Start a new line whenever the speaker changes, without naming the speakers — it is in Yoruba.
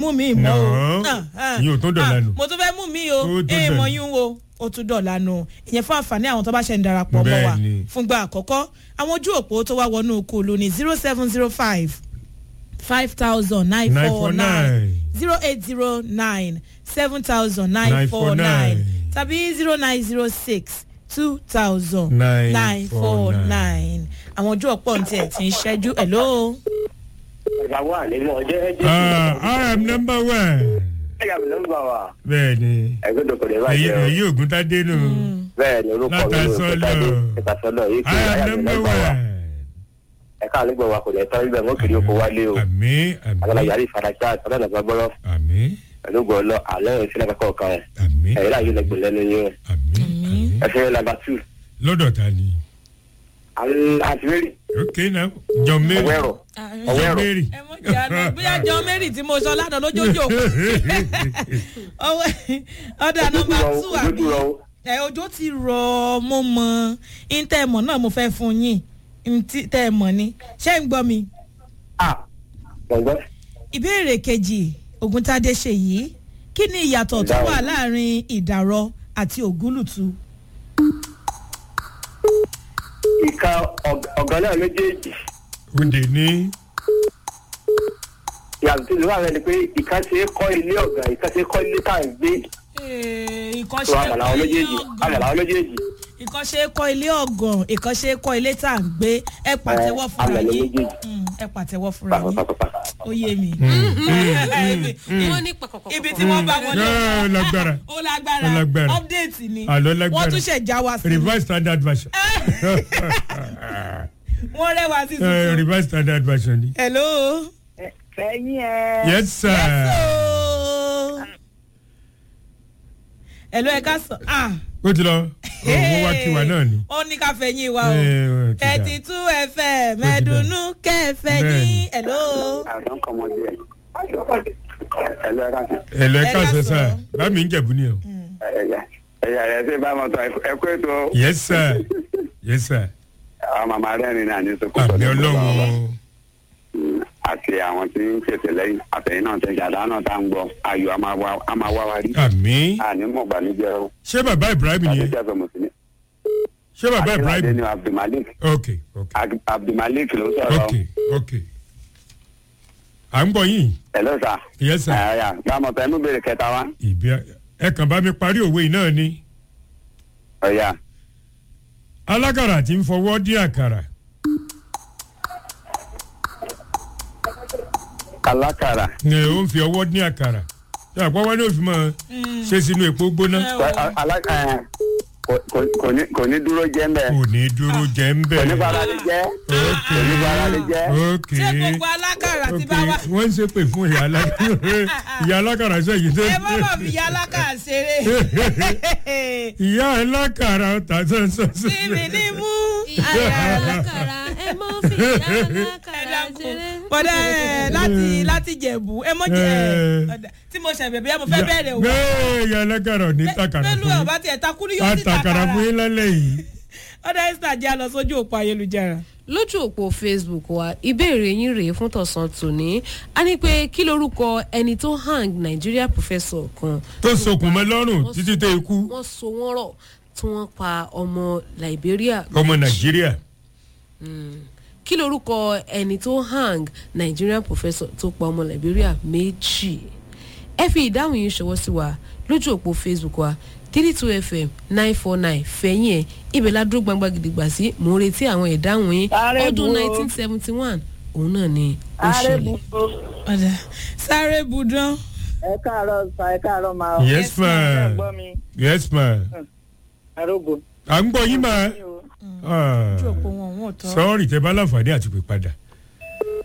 mú mi mọ́ o.
Nàá,
Ah, ah,
ìyẹn ò tún dọ̀la
ah,
nù.
mo tún fẹ́ mú mi o
Ó tún
ẹ
dọ̀la.
mọ yín o ó tún dọ̀la nù ìyẹn fún àǹfààní àwọn tó bá ṣe ń darapọ̀ mọ́ wa
Bẹ́ẹ̀ni.
fúngbà àkọ́kọ́ àwọn ojú òpó tó wá wọnú kúlù ní zero seven zero five five thousand nine four nine
949.
zero eight zero nine seven thousand nine four nine
949.
tàbí zero nine zero six two thousand
949.
nine four nine àwọn ojú ọ̀pọ̀ ní tiẹ̀ ti ń ṣẹ́jú hello.
ìyàwó àlejò ọjọ́ ẹjọ́
Ah, I am number one.
ẹ̀yà mi nọ́mbà wa
bẹ́ẹ̀ni
ẹgbẹ́ dòkòdè bá
èyí
jẹ́ o
èyí ògùn tá dénú.
bẹ́ẹ̀ ni orúkọ mi ló ń
Látàsọ́lọ̀.
pẹ́tàdé ìtàsọ́lọ̀ yìí kì
I
í
am
ẹ̀yà mi
number
nọ́mbà wa
one.
ẹ̀ka àlégbò wa kò lè tán ibẹ̀ wọ́n kiri oko wálé o
àmì
àgbàlá
àmì
yàrá ìfarajá àtọ́lá nàgbà gbọ́rọ̀
àmì
pẹ̀lú gbọ́lọ́ alẹ́ ìṣẹ́lẹ̀ kankan kan ẹ̀
àmì
ẹ̀yìn láàyè lẹ́gbẹ̀ẹ́ lẹ́nu yín
àmì àmì.
ẹ̀fẹ́ nàmbà tù
lọ́dọ̀ ta ni.
àti mary
ok now john mary.
ọ̀wẹ́rọ̀
john
ọ̀wẹ́rọ̀
mary.
ẹ mọ jẹ àná bóyá john mary tí mo sọ lánàá lójoojó ọdọ nọmba two àbí ẹ ojú ti rọ mo mọ ntẹ mọ náà mo fẹ́ fún yín ntẹ mọ ni ṣé ń gbọ́ mi.
ah gbọ̀ngbọ́n
ìbéèrè kejì ògúntadé ṣe yìí kí ni ìyàtọ̀ tó wà láàrin ìdàrọ àti ògúlùtù.
ìka ọ̀gá náà méjèèjì
òde ní.
yàtọ̀ tí ìlú ààrẹ ni pé ìka ṣe é kọ́ ilé ọ̀gá ìka ṣe é kọ́ ilé tá à ń gbé tó àmàlà àwọn méjèèjì àmàlà àwọn méjèèjì
ìkànṣe kọ́ ilé ọ̀gàn ìkànṣe kọ́ ilé tá à ń gbé ẹ pàtẹ́wọ́ fúnra
àmàlà
yín
méjèèjì
Mm, ẹ pàtẹ́wọ́ fúnra yín
pàpàpàpà.
ó yé mi.
wọ́n ní pàkọ́kọ́.
ibi tí wọ́n bá wọlé
Ó lágbára.
ó lágbára
Ó lágbára.
update ni
Àlọ́ lágbára.
wọ́n tún ṣẹ̀ já wa sí
revised standard version.
wọ́n rẹwà sí
Eh,
tuntun.
revised standard version ni.
hello.
fẹ̀yìn ẹ̀.
yes sir.
Oh. hello ẹ ká sọ ah
ó ti lọ òun wá kí wa náà ni.
ó ní ká fẹ̀yìn wa o
Eh, ó ti dà.
thirty two fm ẹ̀dùnnú kẹfẹ́ ní
Bẹ́ẹ̀ni.
hello.
àwọn kan mọ díẹ̀ ẹlẹ́ ẹ̀ka sí
ẹ̀lọ́
Ẹ
ẹ̀ka
ká
sọ
sọ.
sá bámi ń jẹ̀bú ni o.
ẹ̀yà ẹ̀yà ẹ̀ ṣe bá wọn tọ ẹ̀kú ètò
yes sir yes sir.
àwọn màmá rẹ̀ ní náà ní sọ́kò
àmì ọlọ́run
àti àwọn tí ń ṣètò lẹ́yìn àtẹ̀yìn náà tẹ̀ jàdá náà tá à ń gbọ́ ayọ̀ a máa wá- a máa wá wa rí
àmì.
àní mọ̀ gbanújẹ́ o
ṣé bàbá ibrahim ni ẹ
àdéjà sọ mùsùlùmí
ṣé bàbá
akínládé
ibrahim
ni abdulmalik
ok ok
Ab- abdulmalik ló sọ̀rọ̀
ok ok. à ń gbọ́ yín
hello sir
yes sir.
ẹ̀yà gbàmọ̀ tẹ̀ mú bèrè kẹta wa
ìbí ẹ kàn bá mi parí òwe yìí náà ni.
ọ̀yà
alákàrà tí ń fọwọ́ dín àkàrà
alákàrà
ni ó ń fi ọwọ́ dín àkàrà ṣé àpọ́wọ́ ní òfin máa ṣe sínú epo gbóná
Alá- ẹ̀, kò- kò- kò ní- kò ní dúró jẹ́ mbẹ́
kò ní dúró jẹ́ ń bẹ̀.
kò ní fara lè jẹ́
ok
kò ní fara lè jẹ́
ok
ṣé gbogbo alákàrà ti
ok
bá wa.
wọ́n ń ṣe pè fún ìyá alákàrà ìyá alákàrà sẹ́yìn tó
ẹ má bàa fi ìyá alákàrà ṣeré.
ìyá alákàrà tà sọ́sọ́
síbi ní mú.
ìyá alákàrà ẹ mọ fi ìyá
ẹ
alákàrà
dákun
ṣeré.
bọ́dà ẹ láti láti jẹ̀bù ẹ mọ̀ jẹ́
Eh.
ọ̀dà tí mo ṣẹ̀bẹ̀ bí mo fẹ́ bẹ̀rẹ̀ o.
bẹ́ẹ̀ ìyá alákàrà ò ní takàrà
pẹ̀lú
fún yín
ọ̀bá tiẹ̀ takú ní yóò sì
àtàkàrà
takàrà.
fún yín lálẹ́ yìí.
ọ̀dà esther jẹ́ àlọ́ sójú òpó ayélujára.
lójú òpó facebook wa ìbéèrè yín rèé fún tọ̀sán tòní a ní pé kí lorúkọ ẹni tó hang nigeria professor kan
tó sokùn mọ́ lọ́rùn
Wọ́n
títí
so-
tó ikú
wọ́n so wọ́n rọ̀ tí wọ́n pa ọmọ liberia
ọmọ nàìjíríà
kí lorúkọ ẹni tó hang nigerian professor tó pa ọmọ liberia méjì ẹ fi ìdáhùn yìí ṣọwọ́ sí wa lójú òpó facebook wa three two fm nine four nine fẹ̀yìn ẹ̀ ibẹ̀ la dúró gbangba gidigba sí mò ń retí àwọn ìdáhùn yín
Ààrẹ
ọdún
bu o.
nineteen seventy one òun náà ni ó
ààrẹ
ṣẹlẹ̀.
bu
ọ̀dà sáré budán.
ẹ káàárọ̀ sa ẹ káàárọ̀ máa.
yes ma
ẹ gbọ́ mi
yes ma
arógo.
à ń gbọ́ yín ma
mi ò
Ah,
ojú òpó wọn wọn tọ́.
sọ́ọ̀rì tẹ bá láǹfààní àti pè padà